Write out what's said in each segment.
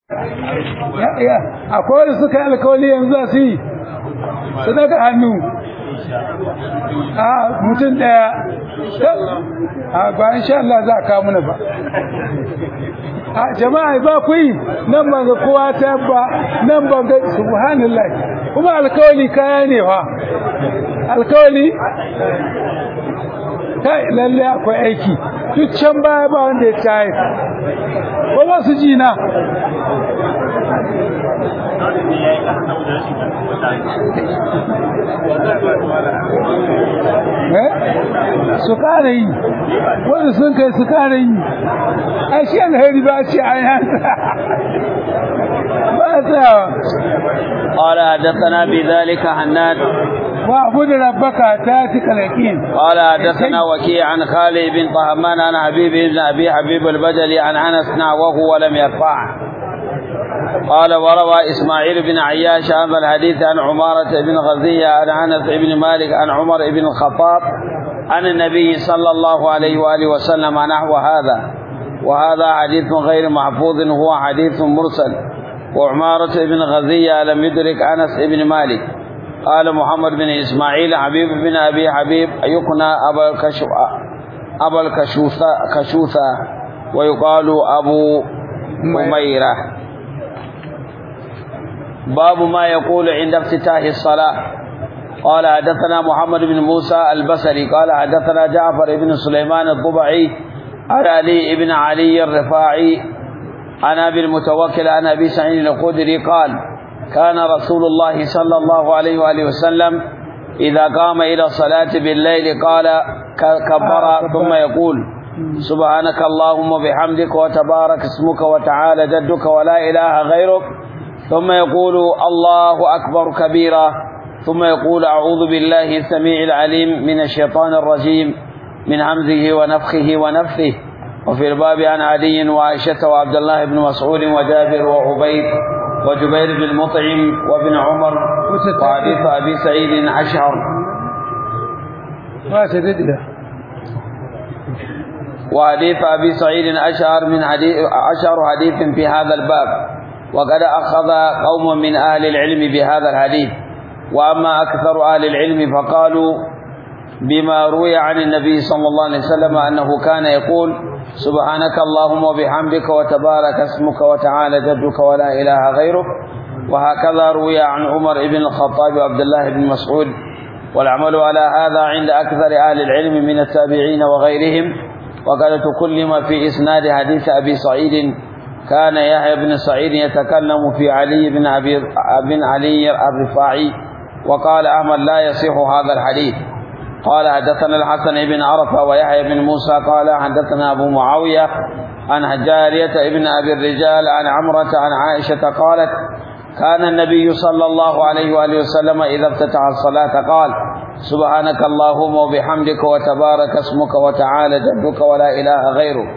akwai wanda suka yi alkawali yanzu za su yi su daga hannu a mutum daya a ba insha Allah za a kawo mana ba a jama'a ba ku yi nan ban ga kowa ta ba nan ban ga subhanallah kuma alkawali kaya ne fa alkawali kai lalle akwai aiki duk can baya ba wanda ya tayi ba ba su ji na su kara yi wanda sun kai su kara yi a shi alheri ba ce a yanta ba ta قال حدثنا بذلك حناد واعبد ربك تاتك اليقين قال حدثنا وكيع عن خالد بن طهمان عن حبيب بن ابي حبيب البجلي عن انس نحوه ولم يرفعه قال وروى اسماعيل بن عياش هذا الحديث عن عمارة بن غزية عن انس بن مالك عن عمر بن الخطاب عن النبي صلى الله عليه واله وسلم نحو هذا وهذا حديث غير محفوظ هو حديث مرسل وعمارة بن غزية لم يدرك انس بن مالك قال محمد بن اسماعيل حبيب بن ابي حبيب يقنى ابا الكشف ابا الكشوثة كشوثة ويقال ابو أميرة باب ما يقول عند افتتاح الصلاة قال حدثنا محمد بن موسى البصري قال حدثنا جعفر بن سليمان الضبعي عن علي بن علي الرفاعي عن ابي المتوكل عن ابي سعيد الخدري قال كان رسول الله صلى الله عليه واله وسلم اذا قام الى الصلاه بالليل قال كبر ثم يقول سبحانك اللهم وبحمدك وتبارك اسمك وتعالى جدك ولا اله غيرك ثم يقول الله اكبر كبيرا ثم يقول اعوذ بالله السميع العليم من الشيطان الرجيم من همزه ونفخه ونفثه وفي الباب عن علي وعائشة وعبد الله بن مسعود وجابر وعبيد وجبير بن مطعم وابن عمر وحديث أبي سعيد أشهر ما تدد وحديث أبي سعيد أشهر من حديث أشهر حديث في هذا الباب وقد أخذ قوم من أهل العلم بهذا الحديث وأما أكثر أهل العلم فقالوا بما روي عن النبي صلى الله عليه وسلم أنه كان يقول سبحانك اللهم وبحمدك وتبارك اسمك وتعالى جدك ولا إله غيرك وهكذا روي عن عمر بن الخطاب وعبد الله بن مسعود والعمل على هذا عند أكثر أهل العلم من التابعين وغيرهم وقد تكلم في إسناد حديث أبي سعيد كان يحيى بن سعيد يتكلم في علي بن أبي بن علي الرفاعي وقال أحمد لا يصح هذا الحديث قال حدثنا الحسن بن عرفة ويحيى بن موسى قال حدثنا أبو معاوية عن جارية ابن أبي الرجال عن عمرة عن عائشة قالت كان النبي صلى الله عليه وآله وسلم إذا افتتح الصلاة قال سبحانك اللهم وبحمدك وتبارك اسمك وتعالى جدك ولا إله غيرك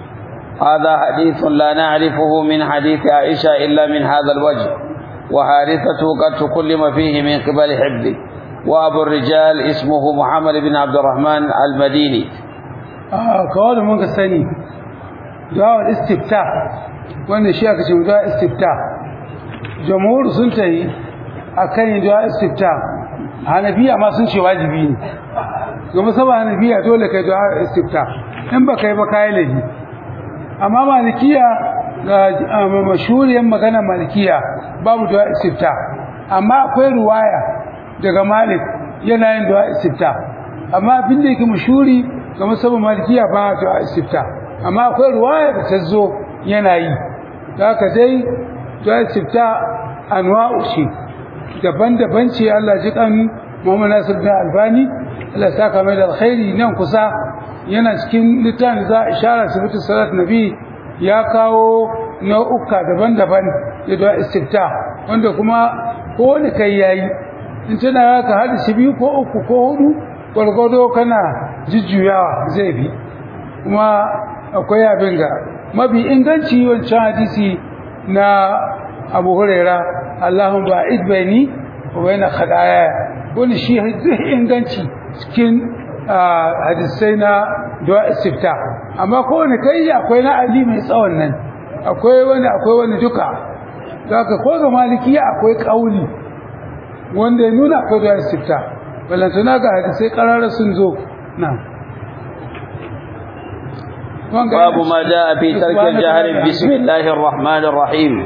هذا حديث لا نعرفه من حديث عائشة إلا من هذا الوجه وحارثته قد تكلم فيه من قبل حفظه وأبو الرجال اسمه محمد بن عبد الرحمن المديني آه كوالي من قصاني دعاء الاستفتاء وانا شيء كشم دعاء استفتاء جمهور سنتهي أكاين دعاء استفتاء hanafiya ma sun ce wajibi ne domin saba hanafiya dole kai du'a istifta in ba kai ba kai laifi amma malikiya ga mashhuriyar magana malikiya babu du'a istifta amma akwai ruwaya daga malik yana yin du'a istifta amma abin da yake mashhuri ga musamman malikiya ba du'a istifta amma akwai ruwaya da ta zo yana yi haka dai du'a istifta anwa'u shi daban-daban ce Allah ji kan Muhammad Nasir bin Albani Allah saka mai da alkhairi nan kusa yana cikin littafin za a ishara sifatu salat nabi ya kawo nau'uka daban-daban da da istifta wanda kuma ko wani kai yayi in tana ka hada shi biyu ko uku ko hudu gwargwado kana jujjuyawa zai bi kuma akwai abin ga mafi inganci wancan hadisi na Abu Huraira Allahumma ba'id baini wa baina khadaya wani shi zai inganci cikin hadisai na du'a istifta amma kowane kai akwai na Ali mai tsawon nan akwai wani akwai wani duka zaka ko ga malikiya akwai kauli wanda ya nuna akwai da istifta balantana ga hadisai karara sun zo na باب ما جاء في ترك الجهر بسم الله الرحمن الرحيم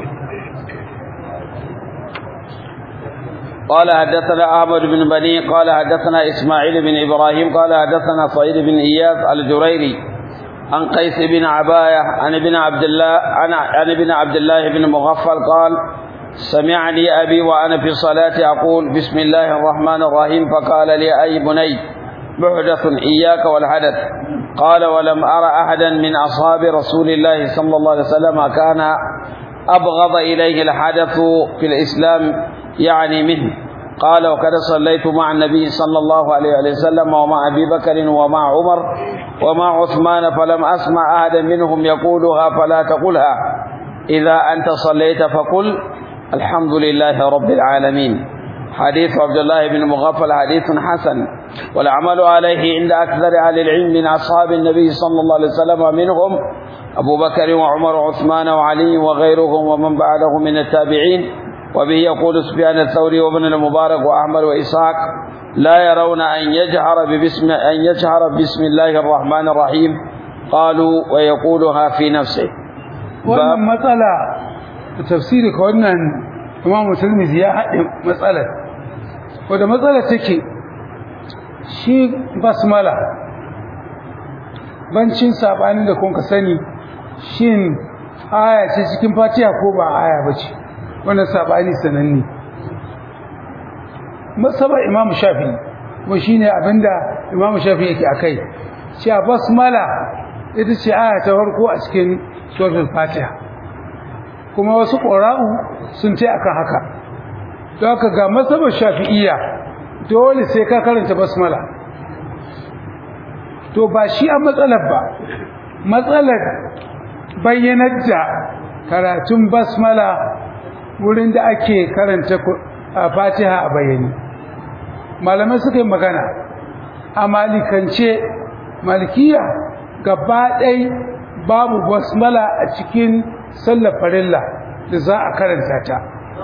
قال حدثنا أحمد بن بني قال حدثنا إسماعيل بن إبراهيم قال حدثنا صعيد بن إياس الجريري عن قيس بن عباية عن ابن عبد الله عن عن ابن عبد الله بن مغفل قال سمعني أبي وأنا في الصلاة أقول بسم الله الرحمن الرحيم فقال لي أي بني محدث إياك والحدث قال ولم أرى أحدا من أصحاب رسول الله صلى الله عليه وسلم كان أبغض إليه الحدث في الإسلام يعني منه قال وقد صليت مع النبي صلى الله عليه وسلم ومع أبي بكر ومع عمر ومع عثمان فلم أسمع أحدا منهم يقولها فلا تقلها إذا أنت صليت فقل الحمد لله رب العالمين حديث عبد الله بن مغفل حديث حسن والعمل عليه عند أكثر أهل العلم من أصحاب النبي صلى الله عليه وسلم منهم أبو بكر وعمر وعثمان وعلي وغيرهم ومن بعده من التابعين وبه يقول سفيان الثوري وابن المبارك وأحمد وإسحاق لا يرون أن يجهر ببسم أن يجهر بسم الله الرحمن الرحيم قالوا ويقولها في نفسه wannan matsala da tafsiri ka wannan Imam Tirmidhi ya haɗe matsalar wanda matsalar take shi basmala bancin sabanin da kun ka sani shin aya ce cikin Fatiha ko ba aya bace wannan sabani sananne masaba Imam Shafi'i kuma shine abinda Imam Shafi'i yake akai cewa basmala ita ce aya ta farko a cikin suratul Fatiha kuma wasu ƙora'u sun ce akan haka don haka ga masabar shafi'iyya dole sai ka karanta basmala to ba shi a matsalar ba matsalar bayyanar da karatun basmala wurin da ake karanta fatiha a bayyane malamai suka yi magana a malikance malikiya gaba ɗai babu basmala a cikin sallar farilla da za a karanta ta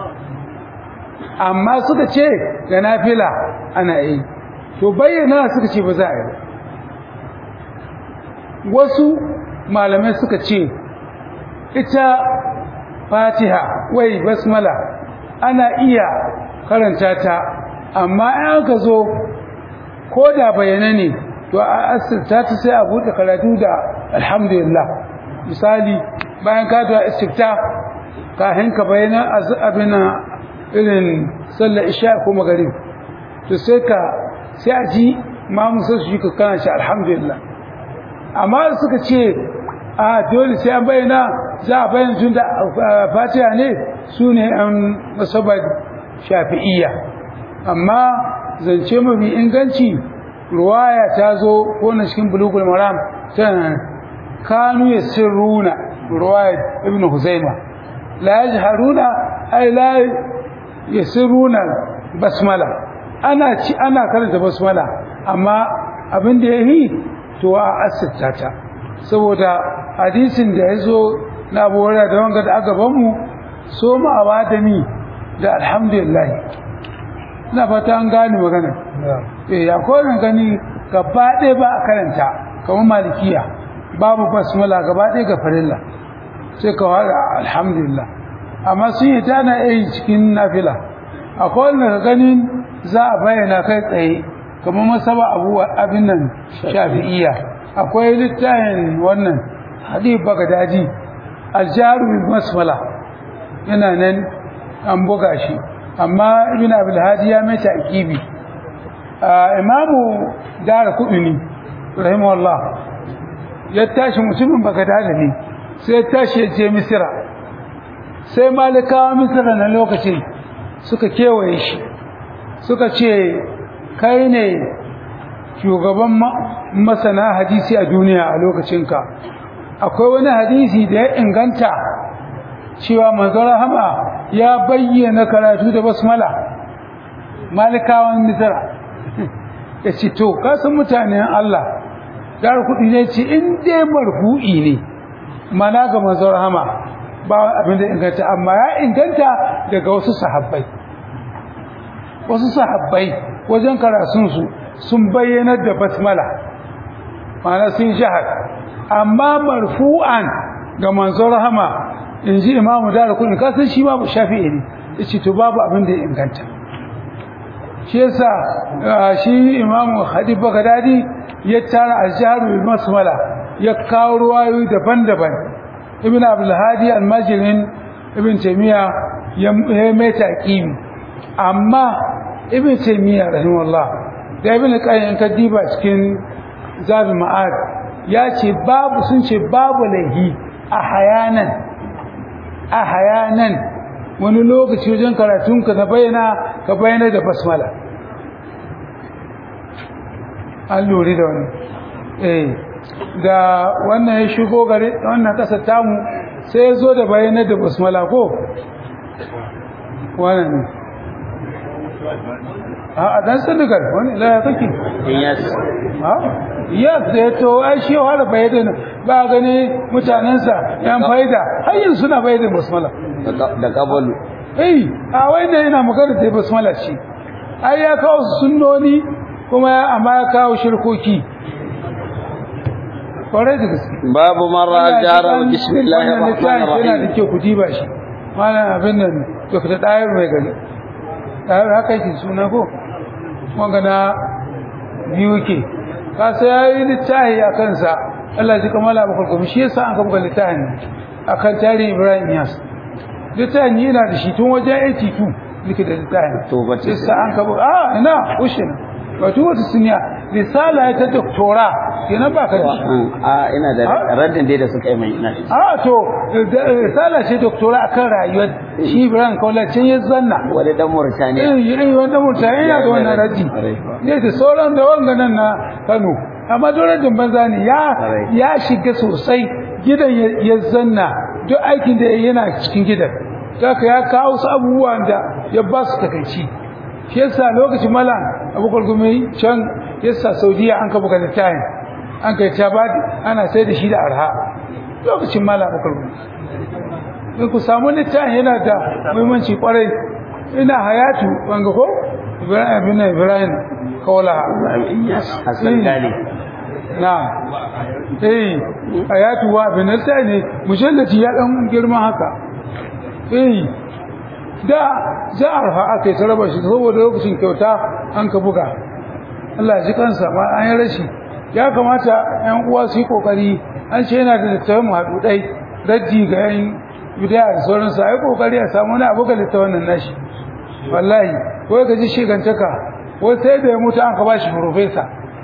amma suka ce ga nafila ana yi to bayyana suka ce ba za a yi wasu malamai suka ce ita fatiha wai basmala ana iya karanta ta amma in aka zo ko da bayyana ne to a asirta ta sai a buɗe karatu da alhamdulillah misali bayan ka da istifta kafin ka bayyana abin irin sallar isha ko magarib to sai ka sai a ji ma musa su ka kana shi alhamdulillah amma suka ce a dole sai an bayyana za a bayyana tun da fatiha ne su ne an masabar shafi'iyya amma zance mafi inganci ruwaya ta zo ko na cikin bulugul maram tana kanu ya sirruna ruwaya ibn huzaima la yajharuna ay la yasirruna basmala ana ci ana karanta basmala amma abin da yayi to a asirta ta saboda hadisin da yazo na bora da wanga da aka bamu so mu awadani da alhamdulillah ina fata an gane magana eh ya kowane gani gaba ɗaya ba a karanta kamar malikiya babu basmala gaba ɗaya ga farilla sai ka fara alhamdulillah amma sun yi tana yi cikin nafila akwai wanda ganin za a bayyana kai tsaye kamar masaba abu abin nan shafi'iyya akwai littafin wannan hadith bagadaji aljaru bil basmala yana nan an buga shi amma ibn abul hadi ya mai ta'kibi imamu dara kudini rahimahullah ya tashi mutumin bagadada ne sai ya tashi ya je misira sai malikawa misira na lokacin suka kewaye shi suka ce kai ne shugaban masana hadisi a duniya a lokacinka akwai wani hadisi da ya inganta cewa manzon rahama ya bayyana karatu da basmala malikawan misira ya ce to kasan mutanen Allah dar kudi ne ce in dai marfu'i ne mana ga manzon rahama ba abin da inganta amma ya inganta daga wasu sahabbai wasu sahabbai wajen karatunsu sun bayyanar da basmala ma'ana sun shahar amma marfu'an ga manzon rahama in ji imamu da kudin kasan shi babu shafi'i ne yace to babu abin da ya inganta shi yasa shi imamu hadib bagdadi ya tara azharu bil basmala ya kawo ruwayoyi daban-daban ibn abdul hadi al-majrin ibn taymiya ya mai taqimi amma ibn taymiya rahimahullah da ibn qayyim kadiba cikin zabi ma'ad ya ce babu sun ce babu laihi a hayanan a hayanan wani lokaci wajen karatunka na bayyana ka bayyana da basmala an lura da wani eh da wannan ya shigo gare wannan kasar tamu sai ya zo da bayyana da basmala ko wannan ne a dan sadigar wani ila ya kake yes ha yes da ya to ai shi har bayyana ba gani mutanensa yan faida har yanzu suna bayyana basmala da kabalu eh a wanda yana magana da basmala shi ai ya kawo sunnoni kuma amma ya kawo shirkoki kwarai da gaske babu marra al-jahra wa bismillahir Wannan rahmanir littafi yana da rahim kyau ku diba shi malam abin nan to da dayar mai gari dayar haka yake suna ko wanga na biyu ke ka sai yayi littafi a kansa Allah ji kamala ba kulkum shi yasa an kafa littafin akan tarihi Ibrahim Yas littafin yana da shi tun wajen 82 nake da littafin To, ba ce sai an kafa a ina ushin wato wata sunya risala ta doktora kenan ba ka da shi a ina da raddin dai da suka yi mai ina da shi. a to risala ce doktora akan rayuwar shi Ibrahim Kaula can ya zanna wani dan Mauritania eh yi wanda mutane yana da wannan raji ne da sauran da wanga nan na Kano amma dorajin banza ne ya ya shiga sosai gidan ya- ya zanna duk aikin da yana cikin gidan kaka ya kawo su abubuwan da ya ba su takaici shi yasa lokacin malam abubakar gumi can yasa saudiya an ka buga littafin an kai ta ba ana sai da shi da arha lokacin malam abubakar gumi in ku samu littafin yana da muhimmanci kwarai ina hayatu wanga ko ibrahim bin ibrahim kawala Hassan Gali na eh hayatu wa bin ne mujallati ya dan girma haka eh da za a rafa aka yi ta raba shi saboda lokacin kyauta an ka buga Allah ya ji kansa ma an yi rashi ya kamata ƴan uwa su yi kokari an ce yana da littafin mu haɗu ɗai raddi ga ƴan bidaya da sauransu a yi kokari a samu wani abu ga littafin nan nashi wallahi wai ka ji shigantaka wai sai da ya mutu an ka ba shi profesa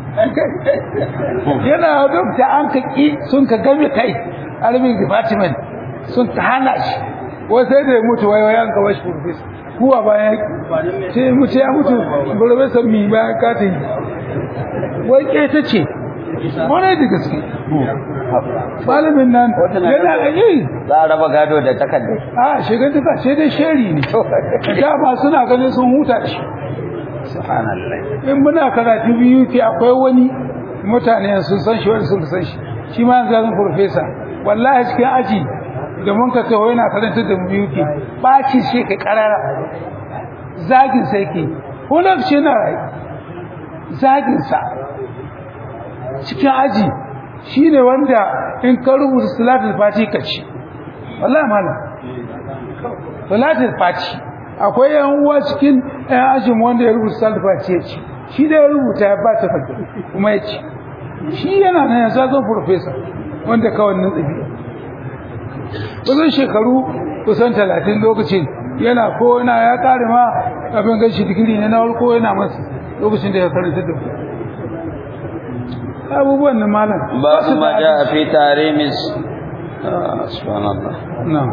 yana dokta an ka ƙi sun ka game kai arabic department sun ta hana shi wai sai da ya mutu wai wai an ka ba shi profesa kuwa bayan ce mutu ya mutu profesa mi bayan katin wai ke ta ce wani da gaske malamin nan yana yi za a raba gado da takardar a shigantaka sai dai sheri ne dama suna ganin sun huta da shi subhanallah in muna karatu biyu ke akwai wani mutane sun san shi wani sun san shi shi ma yanzu zan profesa wallahi cikin aji da mun ka taho yana karanta da mu biyu ke baci shi ka karara zagin sai ke hulaf shi na rai zagin sa cikin aji shine wanda in ka rubuta salatul fati ka ci wallahi malam salatul fati akwai yan uwa cikin ɗan ajin wanda ya rubuta salfa ce ya ci shi da ya rubuta ya ba ta fata kuma ya ci shi yana nan ya zazo profesa wanda kawai nan tsabi kusan shekaru kusan talatin lokacin yana ko yana ya kare ma abin gashi digiri ne na farko yana masa lokacin da ya karanta da ku abubuwan na malam babu ma jaa fi tarimis subhanallah na'am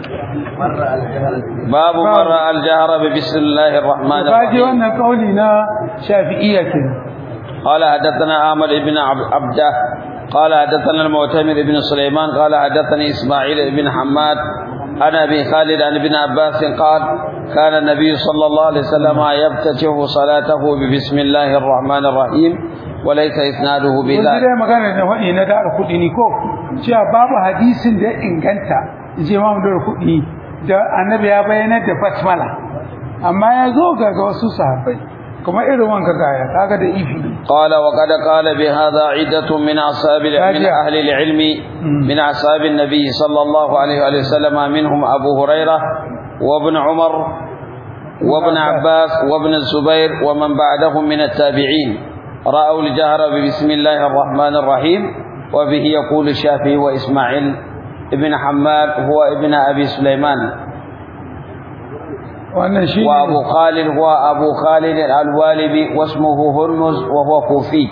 babu marra al-jahra bi bismillahir rahmanir kaji rahim wannan kauli na shafi'iyya kenan قال حدثنا أحمد بن عب- عبده قال حدثنا المعتمر بن سليمان قال حدثني إسماعيل بن حماد عن أبي خالد عن ابن عباس قال كان النبي صلى الله عليه وسلم يفتتح صلاته ببسم الله الرحمن الرحيم وليس إسناده Kun بذلك dai magana da waɗi na da kuɗi ni ko cewa babu hadisin da ya inganta je ma da kuɗi da annabi ya bayyana da basmala amma ya zo ga ga wasu sahabbai kuma irin wanka gaya kaga da ifi قال وقد قال بهذا عدة من أصحاب من راجع. أهل العلم من أصحاب النبي صلى الله عليه وآله وسلم منهم أبو هريرة وابن عمر وابن عباس وابن الزبير ومن بعدهم من التابعين رأوا الجهر بسم الله الرحمن الرحيم وبه يقول الشافعي وإسماعيل ابن حماد هو ابن أبي سليمان wannan shi وأبو خالد هو أبو خالد الوالبي واسمه هرمز وهو كوفي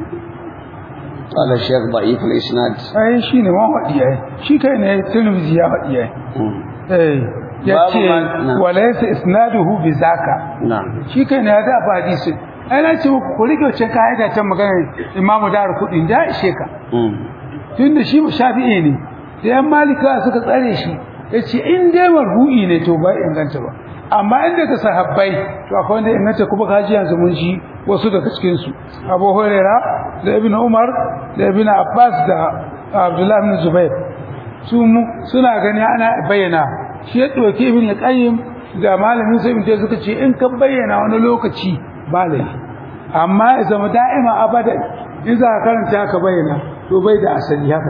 قال الشيخ ضعيف الإسناد ai shi ne ma faɗi ai shi kai ne tirmidhi ya faɗi ai eh ya Babu ce man- na. walaysa isnaduhu bi zaka نعم shi kai ne ya da ba hadisi ai na ce muku ku rike wancan kaida ta magana imamu dar kudin da ishe ka tunda shi shafi'i ne da yan malika suka tsare shi yace in dai marhu'i ne to ba inganta ba amma inda ka sahabbai to akwai wanda inganta kuma kaji yanzu mun ji wasu daga cikin su Abu Huraira da Ibn Umar da Ibn Abbas da Abdullah ibn Zubair su mu- suna gani ana bayyana shi ya doke Ibn Qayyim da malamin sai mutum suka ce in ka bayyana wani lokaci ba laifi amma ya zama da'ima abadan in za ka karanta ka bayyana to bai da asali haka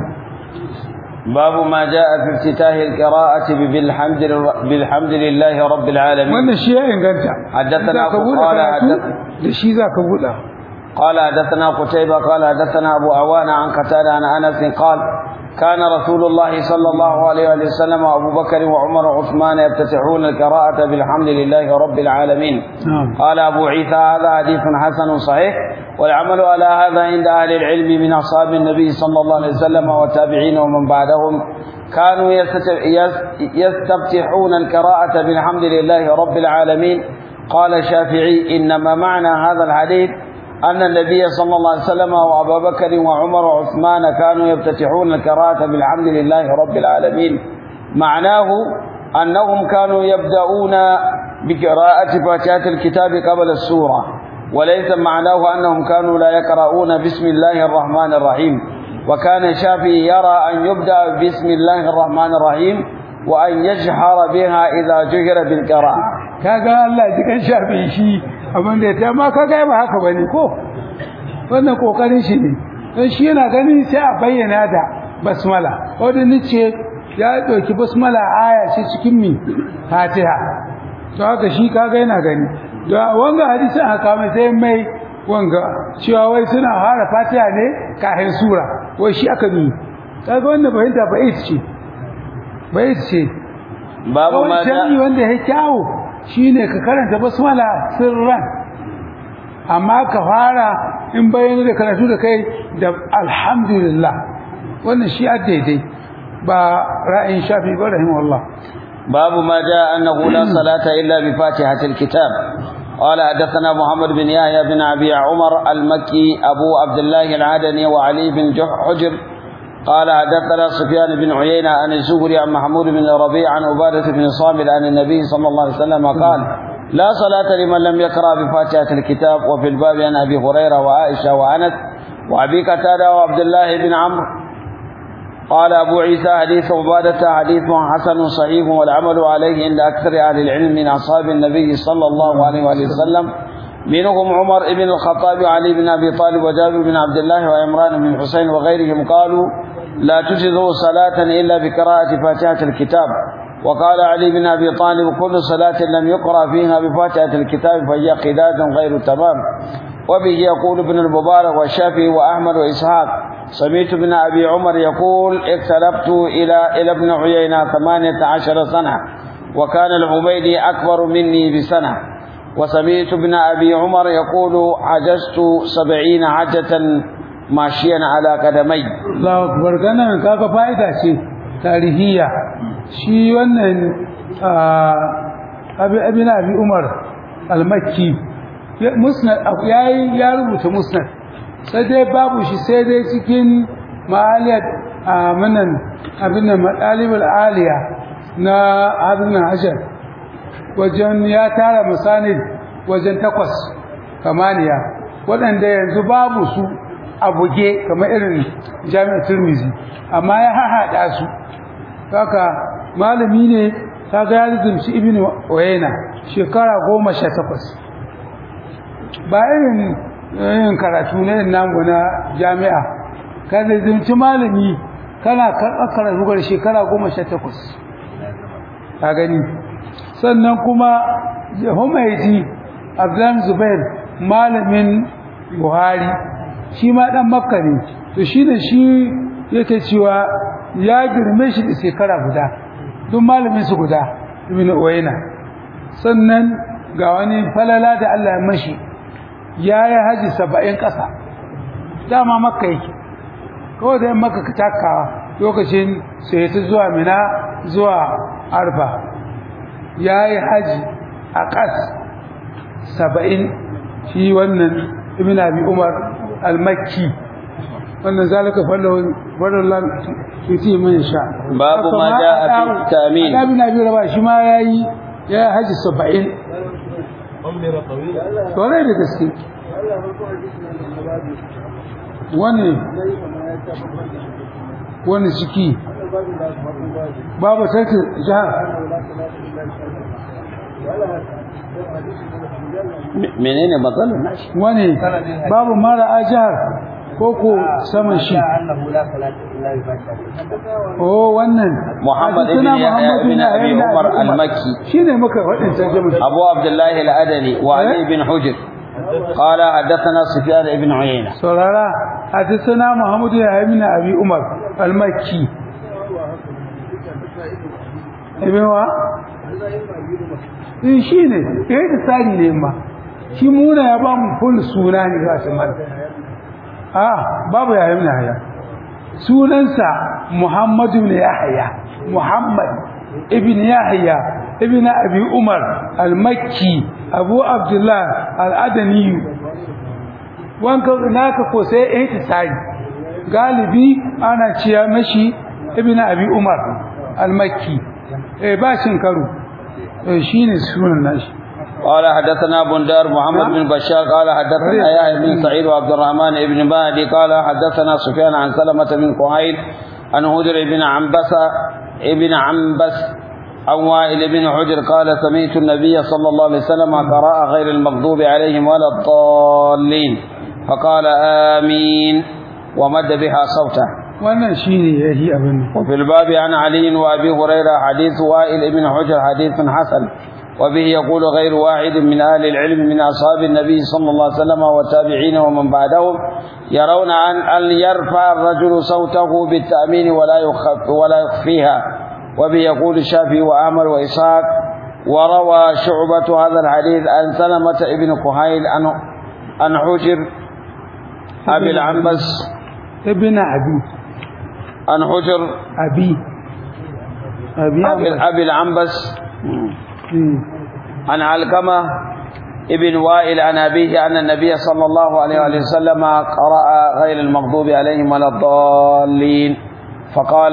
باب ما جاء في افتتاح القراءة بالحمد بالحمد لله رب العالمين wannan shi ya inganta حدثنا za ka buɗe قال karatu حدث- da shi za ka buɗe قال حدثنا قتيبة قال حدثنا أبو عوان عن قتادة عن أنس قال كان رسول الله صلى الله عليه وآله وسلم وأبو بكر وعمر وعثمان يفتتحون القراءة بالحمد لله رب العالمين نعم قال أبو عيسى هذا حديث حسن صحيح والعمل على هذا عند أهل العلم من أصحاب النبي صلى الله عليه وسلم والتابعين ومن بعدهم كانوا يستت- يس- يستفتحون القراءة بالحمد لله رب العالمين قال الشافعي إنما معنى هذا الحديث أن النبي صلى الله عليه وسلم وأبا بكر وعمر وعثمان كانوا يفتتحون القراءة بالحمد لله رب العالمين معناه أنهم كانوا يبدأون بقراءة فاتحة الكتاب قبل السورة وليس معناه أنهم كانوا لا يقرؤون بسم الله الرحمن الرحيم وكان الشافعي يرى أن يبدأ بسم الله الرحمن الرحيم وأن يجهر بها إذا جهر بالقراءة kaga Allah ji kan shafe shi abin da ya ta ma kaga ba haka bane ko wannan kokarin shi ne dan shi yana ganin sai a bayyana da basmala wanda nace ya dauki basmala aya ce cikin mi Fatiha to haka shi kaga yana gani da wanga hadisi aka mai sai mai wanga cewa wai suna fara Fatiha ne kafin sura wai shi aka ni kaga wannan fahimta ba ita ce ba ita ce باب ما kawai shari'i جاء wanda ya kyawu shine ka karanta basmala sirran amma ka fara in bayyana da karatu da kai da alhamdulillah wannan shi a daidai ba ra'ayin shafi ba rahimahullah باب ما جاء أنه لا صلاة إلا بفاتحة الكتاب قال حدثنا محمد بن يحيى بن أبي عمر المكي أبو عبد الله العدني وعلي بن جح- حجر قال حدثنا سفيان بن عيينة عن الزهري عن محمود بن الربيع عن عبادة بن صامت عن النبي صلى الله عليه وسلم قال لا صلاة لمن لم يقرأ بفاتحة الكتاب وفي الباب عن أبي هريرة وعائشة وأنس وأبي قتادة وعبد الله بن عمرو قال أبو عيسى حديث عبادة حديث حسن صحيح والعمل عليه عند أكثر أهل العلم من أصحاب النبي صلى الله عليه وآله وسلم منهم عمر بن الخطاب وعلي بن أبي طالب وجابر بن عبد الله وعمران بن حسين وغيرهم قالوا لا تجزوا صلاة إلا بقراءة فاتحة الكتاب وقال علي بن أبي طالب كل صلاة لم يقرأ فيها بفاتحة الكتاب فهي قداد غير تمام وبه يقول ابن المبارك والشافعي وأحمد وإسحاق سمعت ابن أبي عمر يقول اقتربت إلى إلى ابن عيينة ثمانية عشر سنة وكان العبيدي أكبر مني بسنة وسمعت ابن أبي عمر يقول عجزت سبعين حجة ماشيا على قدمي Allahu akbar ganan kaga fa'ida ce tarihiyya shi wannan abi abin abi Umar al-Makki ya- musnad yayi ya rubuta musnad sai dai babu shi sai dai cikin ma'aliyat amanan abin nan madalibul aliya na abin nan hajar wajen ya tara masanid wajen takwas kamaniya waɗanda yanzu babu su a buge kamar irin jami'ar turmizi amma ya hahaɗa su haka malami ne kaga ya zumci ibn wayna shekara goma sha takwas ba irin yin karatu ne namu na jami'a ka zumci malami kana karɓar karatu ga shekara goma sha takwas ka gani sannan kuma humaidi abdullahi zubair malamin buhari shi ma dan makka ne to shi da shi yake cewa ya girme shi da shekara guda duk malamin su guda ibn uwayna sannan ga wani falala da Allah ya mashi ya yi haji saba'in ƙasa dama makka yake kawai da makka ka takawa lokacin sai ta zuwa mina zuwa arba ya yi haji a ƙas saba'in shi wannan ibn abi umar al-makki wannan zalika fadlan yuti man sha babu ma jaa fi tamin da ibn abi raba shi ma yayi ya haji 70 tore da gaske wani wani ciki babu sarki jihar menene matsalar nashi wani babu mara a jihar ko ko saman shi oh wannan Muhammad ibn Yahya ibn Abi Umar al-Makki shine muka wadin tarjuma Abu Abdullah al-Adani wa Ali ibn Hujr قال حدثنا سفيان بن عيينة سرارا حدثنا محمد بن أبي عمر المكي ابن وا in shi ne ya yi tsari ne ma shi muna ya ba mu full suna ne ga shi mana a babu ya yi haya sunansa muhammadu ne ya haya muhammad ibn yahya ibn abi umar al-makki abu abdullah al-adani wanka naka ko sai ihtisari galibi ana ciya mashi ibn abi umar al-makki eh ba shin karo eh shine sunan nashi قال حدثنا بندار محمد بن بشار قال حدثنا يحيى بن سعيد وعبد الرحمن بن مهدي قال حدثنا سفيان عن سلمة بن قهيل عن هدر بن عنبس ابن عنبس عن وائل بن حجر قال سمعت النبي صلى الله عليه وسلم قراء غير المغضوب عليهم ولا الضالين فقال آمين ومد بها صوته wannan shine yahi abin وفي الباب عن علي وابي هريره حديث وائل بن حجر حديث حسن وبه يقول غير واحد من اهل العلم من اصحاب النبي صلى الله عليه وسلم والتابعين ومن بعدهم يرون ان ان يرفع الرجل صوته بالتامين ولا يخف ولا يخفيها وبه يقول الشافعي وعمر واسحاق وروى شعبة هذا الحديث عن سلمة ابن كهيل عن عن حجر ابي العنبس ibn abi عن حجر abi abi ابي أبي العنبس Hmm. عن علقمة ابن وائل عن أبيه أن النبي صلى الله عليه وآله وسلم قرأ غير المغضوب عليهم ولا الضالين فقال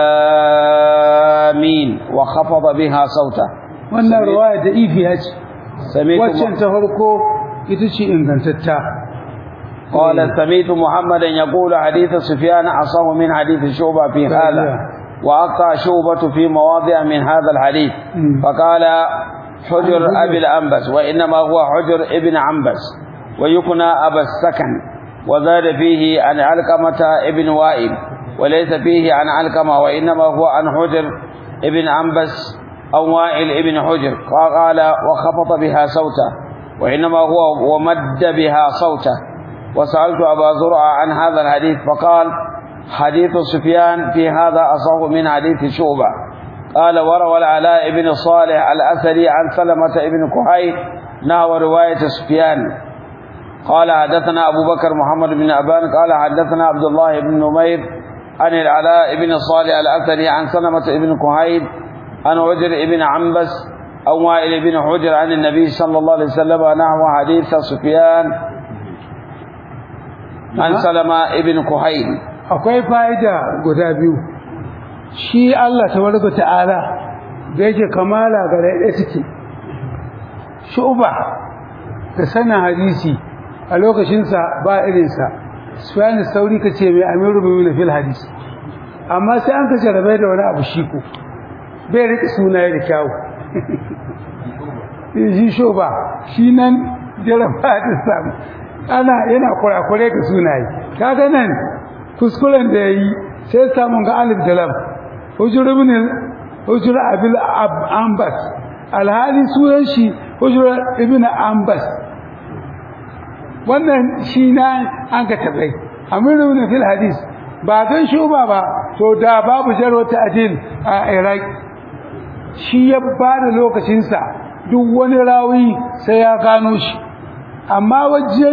آمين وخفض بها صوته wannan riwaya da ifiya ce سميت waccan ta farko ita ce ingantatta قال سميت محمدا يقول حديث سفيان أصح من حديث شعبة في هذا وأقطع شعبة في مواضع من هذا الحديث مم. فقال حجر أبي الأنبس وإنما هو حجر ابن عنبس ويكنى أبا السكن وزاد فيه عن علقمة ابن وائل وليس فيه عن علقمة وإنما هو عن حجر ابن عنبس أو وائل ابن حجر قال وخفض بها صوته وإنما هو ومد بها صوته وسألت أبا زرع عن هذا الحديث فقال حديث سفيان في هذا أصح من حديث شعبة قال وروى العلاء بن صالح الأثري عن سلمة بن كحيل نحو رواية سفيان قال حدثنا أبو بكر محمد بن أبان قال حدثنا عبد الله بن نمير عن العلاء بن صالح الأثري عن سلمة بن كحيل عن عجر بن عنبس أو وائل بن حجر عن النبي صلى الله عليه وسلم نحو حديث سفيان عن سلمة بن كحيل akwai fa'ida guda biyu shi Allah tabaraka ta'ala da yake kamala ga ɗaya take shuba da sanin hadisi a lokacinsa ba irinsa sufyan sauri kace mai amiru bin fil hadisi amma sai an kace rabai da wani abu shi ko bai riƙe sunaye da kyawu shi sho ba shi nan jaraba ta samu ana yana kurakure ga sunaye kaga nan kuskuren da ya yi sai samun ga alif da lam hujjuru bin hujjuru abil ambas alhali sunan shi hujjuru ibn ambas wannan shi na an ka tabai amiru na fil hadis ba don shuba ba to da babu jarwa ta'dil a iraq shi ya ba da lokacinsa duk wani rawi sai ya gano shi amma wajen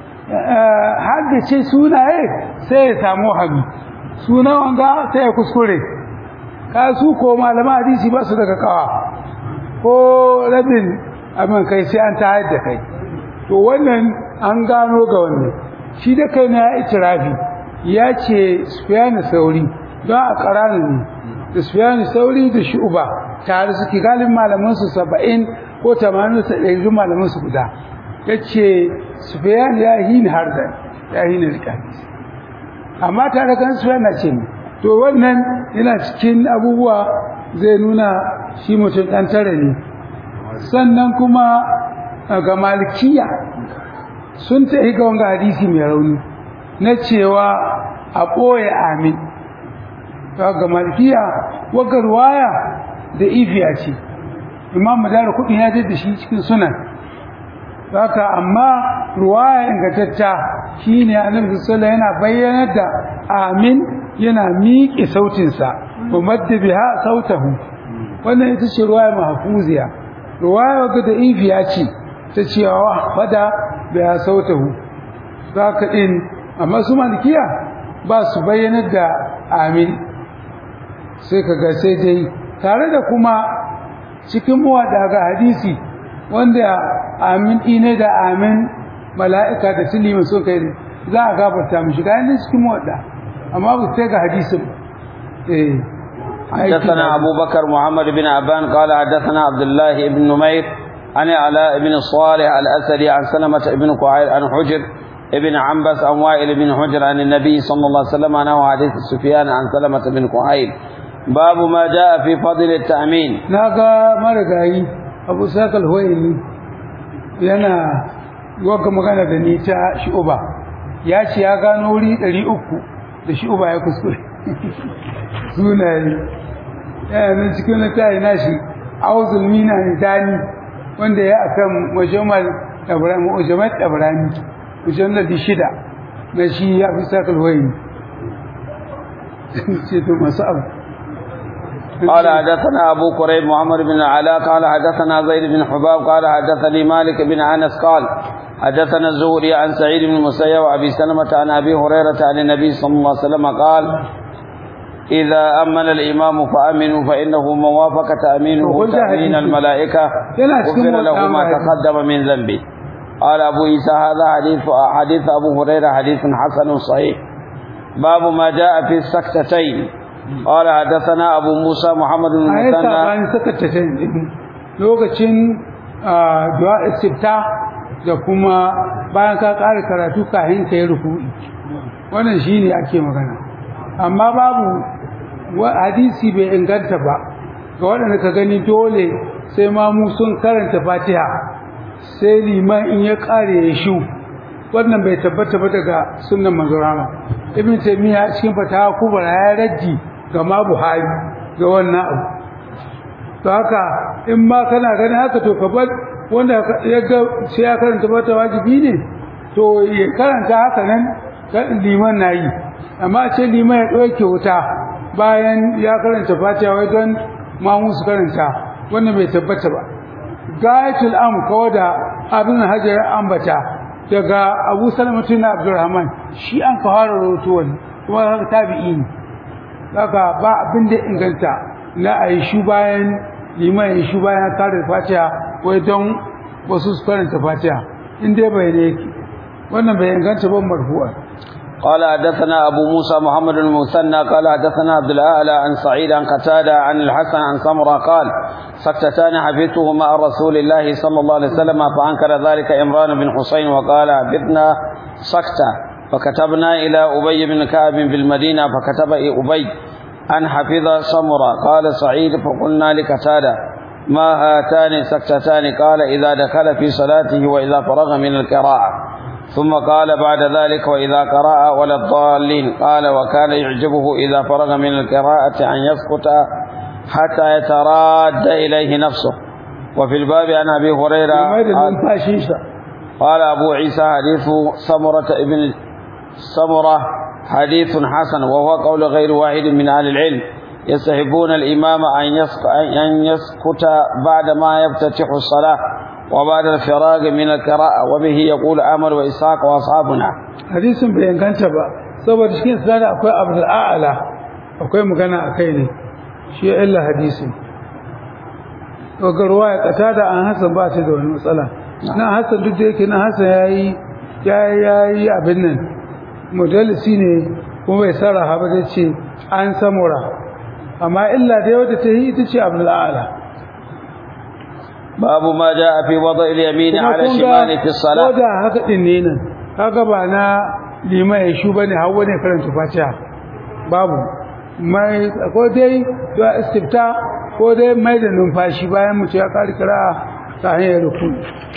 haddace sunaye sai ya samu hami suna wanga sai ya kuskure ka su ko malama hadisi ba su daga kawa ko rabin abin kai sai an tayar da kai to wannan an gano ga wannan shi da kai na itirafi ya ce sufiyani sauri don a ƙaranin ne da sufiyani sauri da shu'uba tare suke galin malamansu saba'in ko tamanin su ɗari malamansu guda ya ce sufiyani ya yi ni har da ya yi ni rika amma tare kan sufiyani na ce to wannan yana cikin abubuwa zai nuna shi mutum ɗan tare ne sannan kuma ga malikiya sun ta ga wanga hadisi mai rauni na cewa a ɓoye amin ga malikiya wagar waya da ifiya ce imam madara kudin ya da shi cikin sunan haka amma ruwaya ingantatta shine annabi sallallahu yana bayyanar da amin yana miƙe sautinsa wa madda biha sautahu wannan ita ce ruwaya mahfuziya ruwaya wadda da ifiya ce ta cewa fada biha sautahu zaka din amma su malikiya ba su bayyanar da amin sai kaga sai dai tare da kuma cikin muwada ga hadisi wanda amin ine da amin mala'ika da silima so kai za a gafarta mishi ga yanzu cikin muwada amma ba sai ga hadisin eh حدثنا أبو بكر محمد بن عبان قال حدثنا عبد الله بن نمير عن علاء بن الصالح الأسدي عن سلمة بن قعيل عن حجر ابن عنبس عن وائل بن حجر عن النبي صلى الله عليه وسلم عنه حديث سفيان عن سلمة بن قعيل باب ما جاء في فضل التأمين naga marigayi abu sakal huwaini yana waka magana da ni ta shu'uba ya ce ya gano wuri 300 da shu'uba ya kuskure sunaye yana nan cikin littafi nashi auzul mina dani wanda ya akan majamal ibrahim majamal ibrahim mujalladi shida na shi ya fi sakal huwaini ce to masu abu قال حدثنا أبو قريب محمد بن العلاء قال حدثنا زيد بن حباب قال حدثني مالك بن أنس قال حدثنا الزهري عن سعيد بن المسيب وأبي سلمة عن أبي هريرة عن النبي صلى الله عليه وسلم قال إذا أمن الإمام فأمنوا فإنه من وافق تأمينه تأمين الملائكة غفر له ما تقدم من ذنبه قال أبو عيسى هذا حديث حديث أبو هريرة حديث حسن صحيح باب ما جاء في السكتتين قال حدثنا ابو موسى محمد بن المثنى المثنى sakatatain lokacin du'a istifta da kuma bayan ka ƙara karatu kafin ka yi ruku'i wannan shine ake magana amma babu hadisi bai inganta ba ga waɗanda ka gani dole sai ma mu sun karanta fatiha sai liman in ya ƙare ya shu wannan bai tabbata ba daga sunnan manzon rama ibn taymiya cikin fatawa kubra ya raddi ga ma buhari ga wannan abu to haka in ma kana gani haka to ka bar wanda ya ga sai ya karanta mata wajibi ne to ya karanta haka nan kan liman nayi amma ce liman ya dauke wuta bayan ya karanta fatiha wai don ma musu karanta wannan bai tabbata ba gayatul am kawada abin hajar ambata daga Abu Salamatu na Abdurrahman shi an ka fara rawaito wannan kuma haka tabi'i ne haka ba abin da inganta na ayi shu bayan liman yi shu bayan kare Fatiha wai don wasu su karanta Fatiha in dai bai ne yake wannan bai inganta ban marfu'a قال حدثنا أبو موسى محمد المثنى قال حدثنا عبد الأعلى عن سعيد عن قتادة عن الحسن عن سمرة قال سكتتان حفظتهما عن رسول الله صلى الله عليه وسلم فأنكر ذلك إمران بن حسين وقال حفظنا سكتة فكتبنا إلى أبي بن كعب في المدينة فكتب أبي أن حفظ سمرة قال سعيد فقلنا لكتادة ما هاتان سكتتان قال إذا دخل في صلاته وإذا فرغ من القراءة ثم قال بعد ذلك وإذا قرأ ولا الضالين قال وكان يعجبه إذا فرغ من القراءة أن يسكت حتى يتراد إليه نفسه وفي الباب عن أبي هريرة mai da قال, numfashinsa قال أبو عيسى حديث سمرة ابن سمرة حديث حسن وهو قول غير واحد من أهل العلم يستحبون الإمام أن يسك- أن يسكت بعد ما يفتتح الصلاة وبعد الفراغ من القراءة وبه يقول أمر وإسحاق وأصحابنا hadisin bai inganta ba saboda cikin sanada akwai abdul a'la akwai magana a kai ne shi ya illa hadisin ga ruwa ya kata da an hasan ba ta da wani matsala na hasan duk da yake na hasan yayi yayi yayi abin nan mudallisi ne kuma bai sarraha ba zai ce an samura amma illa da wadda ta yi ita ce abdul a'la باب ما جاء في وضع اليمين kuma على kun ga الشمال في ko الصلاة da haka din ne nan kaga ba na liman ya shu bane hawa ne karanta fatiha babu mai ko dai da istifta ko dai mai da numfashi bayan mutum ya kari kira ta hanyar ruku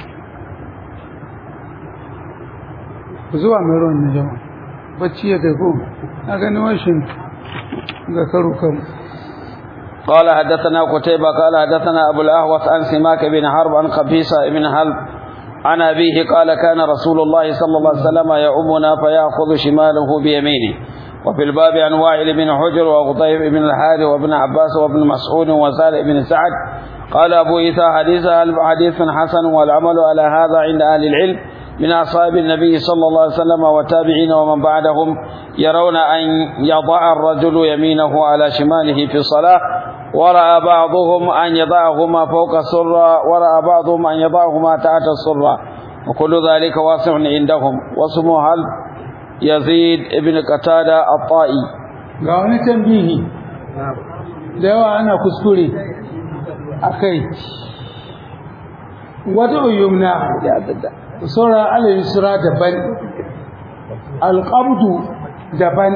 ku zuwa mai ruwan na jama'a bacci ya kai ko na gani washin ga karu kan قال حدثنا قتيبة قال حدثنا أبو الأهوث عن سماك بن حرب عن قبيصة بن هلب عن أبيه قال كان رسول الله صلى الله عليه وسلم يؤمنا فيأخذ شماله بيمينه وفي الباب عن وائل بن حجر وقطيب بن الحارث وابن عباس وابن مسعود وسالم بن سعد قال أبو إيسى حديث حديث حسن والعمل على هذا عند أهل العلم من أصحاب النبي صلى الله عليه وسلم والتابعين ومن بعدهم يرون أن يضع الرجل يمينه على شماله في الصلاة ورأى بعضهم أن يضعهما فوق السرة ورأى بعضهم أن يضعهما تحت السرة وكل ذلك واسع عندهم واسمه هل يزيد ابن قتادة الطائي ga wani tambihi da yawa ana kuskure a kai wata yumna sauran alayhisura daban alƙabdu daban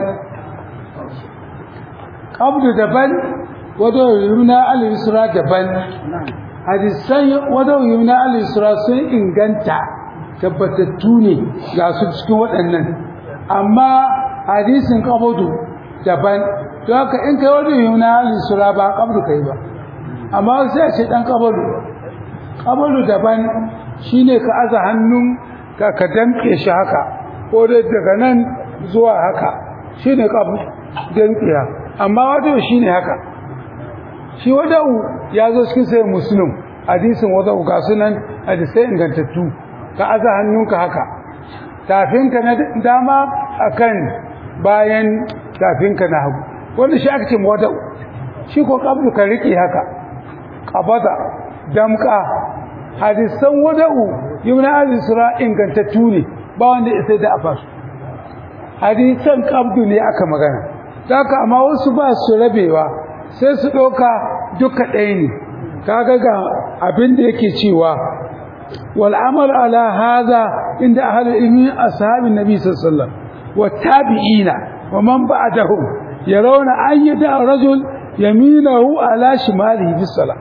ƙabdu daban wata yumna alayhisura daban hadisan wata yumna alayhisura sun inganta tabbatattu ne ga su cikin waɗannan amma hadisin ƙabdu daban don haka in kai wani yumna alayhisura ba ƙabdu kai ba amma sai a ce ɗan ƙabdu ƙabdu daban shine ka aza hannun ka ka damke shi haka ko dai daga nan zuwa haka shine kabu damkiya amma wato shine haka shi wadau ya zo cikin sai muslim hadisin wadau ga sunan hadisai ingantattu ka aza hannunka haka tafinka na dama akan bayan tafinka na hagu wanda shi aka ce wadau shi ko kabdu ka riƙe haka qabada damka hadisan wada'u yumna al-isra ingantattu ne ba wanda ya sai da afasu hadisan qabdu ne aka magana haka amma wasu ba su rabewa sai su doka duka ɗaya ne kaga ga abin da yake cewa wal amal ala hadha inda ahli ilmi ashabin nabi sallallahu alaihi wasallam wa tabi'ina wa man ba'dahum yarawna an yada rajul yaminahu ala shimalihi bis salah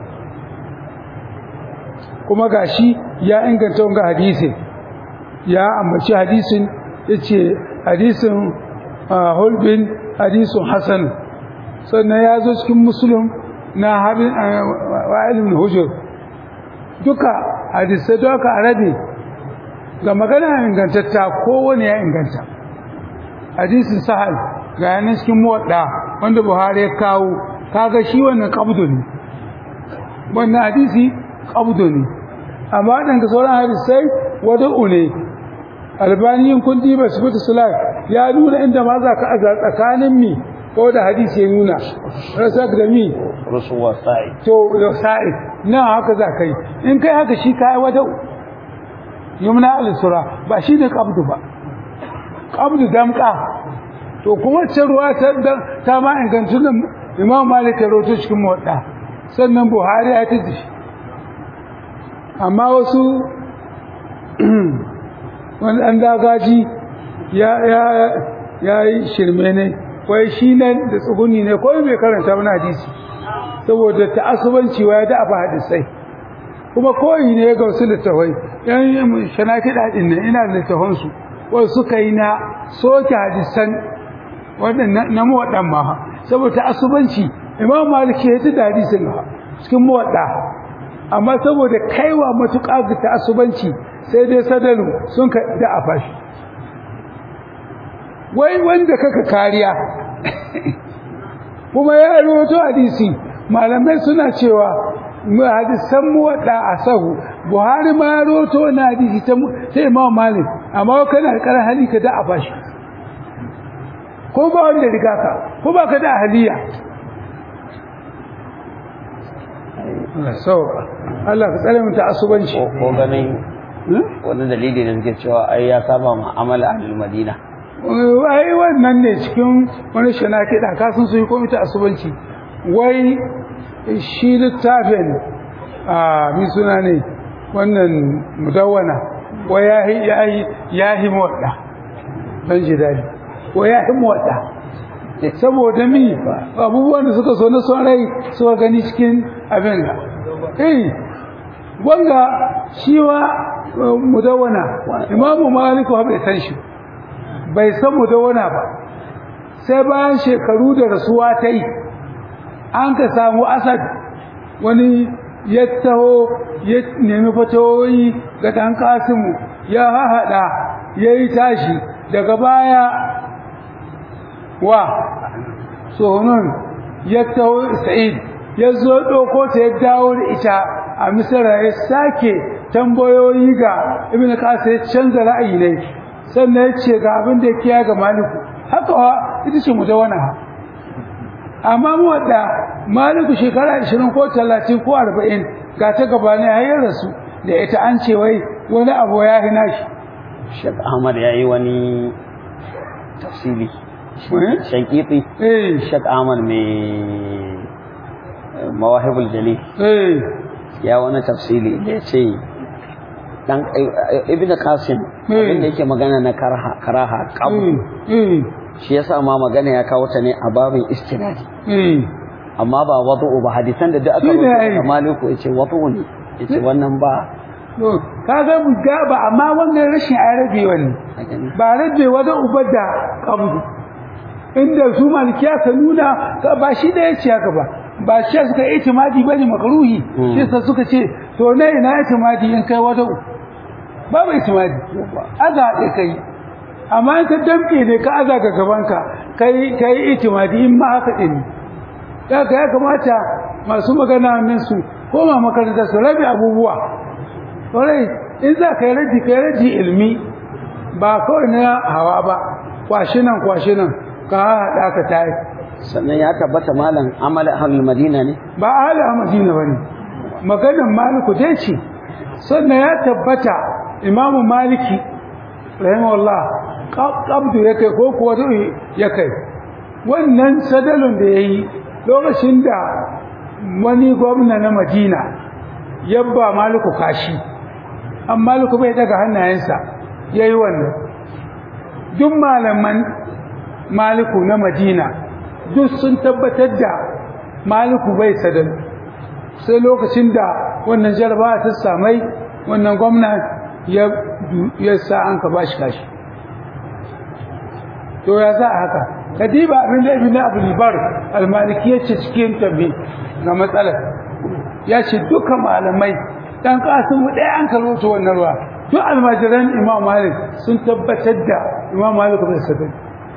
kuma gashi ya inganta wanga hadisin ya ambaci hadisin yace hadisin hulbin hadisin hasan sannan ya zo cikin muslim na harin wa'ilin hujur duka hadisai duka arabi ga magana ingantatta kowane ya inganta hadisin sahal ga yanar cikin muwadda wanda buhari ya kawo kaga shi wannan kabdu ne wannan hadisi qabdu ne amma dan ga sauran hadisai wada'u ne albaniyin kun diba sifatu salat ya nuna inda ma za ka aza tsakanin mi ko da hadisi ya nuna rasak da mi رسول سعيد to da sa'i na haka za kai in kai haka shi kai wada'u yumna al-sura ba shi ne qabdu ba qabdu damqa to kuma ce ruwa ta ta ma ingantun Imam Malik ya rawaito cikin muwadda sannan Buhari ya tada shi amma wasu wani ɗan dagaji ya yi shirme ne wai shi nan da tsuguni ne ko bai karanta mana hadisi saboda ta'assubanci wai da afa hadisai kuma koyi ne ga wasu littafai yan shanaki dadin nan ina da littafan su wasu suka yi na soke hadisan waɗannan na muwaddan ma saboda ta'assubanci imam maliki ya da hadisin cikin muwadda amma saboda kaiwa matuƙa ga ta'assubanci sai dai sadalu sun ka da afa shi wai wanda kaka kariya kuma ya rawaito hadisi malamai suna cewa hadisan muwadda a sahu buhari ma ya rawaito na hadisi ta ta imam malik amma kana da karan hali ka da a bashi ko ba wanda riga ka ko ba ka da ahliya Allah so Allah ka tsare mu ta asubanci ko ganin wani dalili da suke cewa ai ya saba mu'amala ahlul madina wai wannan ne cikin wani shana kiɗa kasan su yi komita asubanci wai shi littafin a mi suna ne wannan mudawwana wai ya yi ya yi ya yi mawaɗa ban ji daɗi wai ya yi mawaɗa saboda mi abubuwan da suka so na son rai suka gani cikin abin da eh wanga shi wa mudawwana imamu maliku bai san shi bai san mudawwana ba sai bayan shekaru da rasuwa ta yi an ka samu asad wani ya taho ya nemi fatawoyi ga ɗan kasimu ya hahaɗa ya yi tashi daga baya wa tsohonon ya taho sa'id ya zo ɗauko ta ya dawo da ita a misira ya sake tambayoyi ga ibn kasa ya canza ra'ayi ne sannan ya ce ga abin da ya kiya ga maliku haka wa ita ce mutawana amma mu wadda maliku shekara 20 ko 30 ko 40 ga ta gaba ne har rasu da ita an ce wai wani abu ya hina shi Sheikh Ahmad ya yi wani tafsiri shankiti eh Sheikh Ahmad mai mawahibul jalil eh ya wani tafsiri da ya ce dan ibn qasim abinda yake magana na karaha karaha qabu eh shi yasa ma magana ya kawo ta ne a babin istinadi eh amma ba wadu'u ba hadisan da duk aka Shi ne ai. rubuta maliku yace wadu'u ne yace wannan ba to kaga mu ga ba amma wannan rashin arabi wani a gani ba rabe wada uba da qabdu inda su malikiya ka nuna ka ba shi da yace haka ba ba shi suka yi itimadi bane makruhi Mm. shi sa suka ce to ne ina itimadi in kai wada babu itimadi aza da kai amma in ka damke ne ka aza ga gabanka kai kai itimadi in ma haka din ya ka ya kamata masu magana nan su koma makaranta su rabe abubuwa kwarai in za ka yi raji ka yi raji ilmi ba kawai na hawa ba kwashi nan kwashi nan ka haɗa ka tayi sannan ya tabbata malam amal ahlul madina ne ba ahli a madina ba ne maganin maliku dai ce sannan ya tabbata imamu maliki rahimahullah qabdu ya kai ko kuwa du'i ya kai wannan sadalun da ya yi lokacin da wani gwamna na madina yabba maliku kashi an maliku bai daga hannayensa ya yi wannan duk malaman maliku na madina duk sun tabbatar da maliku bai sadal sai lokacin da wannan jarabawa ta samai wannan gwamna ya ya sa an ka bashi kashi to ya za a haka kadiba abin da ibn abdul bar al-maliki yace cikin tabi ga matsalar ya ce duka malamai dan kasin mu ɗaya an karoto wannan ruwa duk almajiran imam malik sun tabbatar da imam malik bai sadal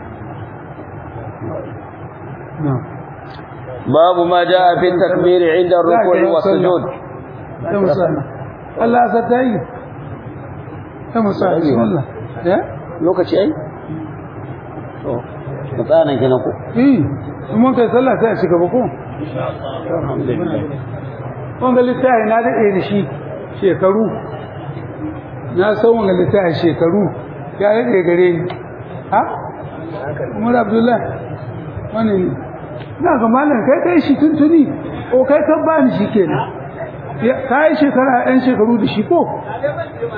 na'am babu ma jaa fi takbir inda ruku'i wa sujud ya musana Allah ya ta yi ya musana bismillah ya lokaci ai to mutsanan kenan ko eh in mun kai sallah sai a shiga ba ko alhamdulillah wanga littafi na daɗe da shi shekaru na san wanga littafi shekaru ya daɗe gare ni ha umar abdullahi wani ne na ga malam kai kai shi tuntuni o kai kan ba ni shi kenan Ya- ka yi shekara ɗan shekaru da shi ko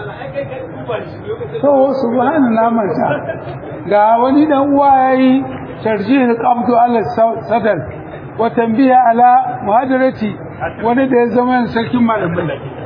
to subhana na manta ga wani dan uwa yayi tarjih al-qabd ala sadr wa tanbiha ala muhadarati wani da ya zama sarkin malamai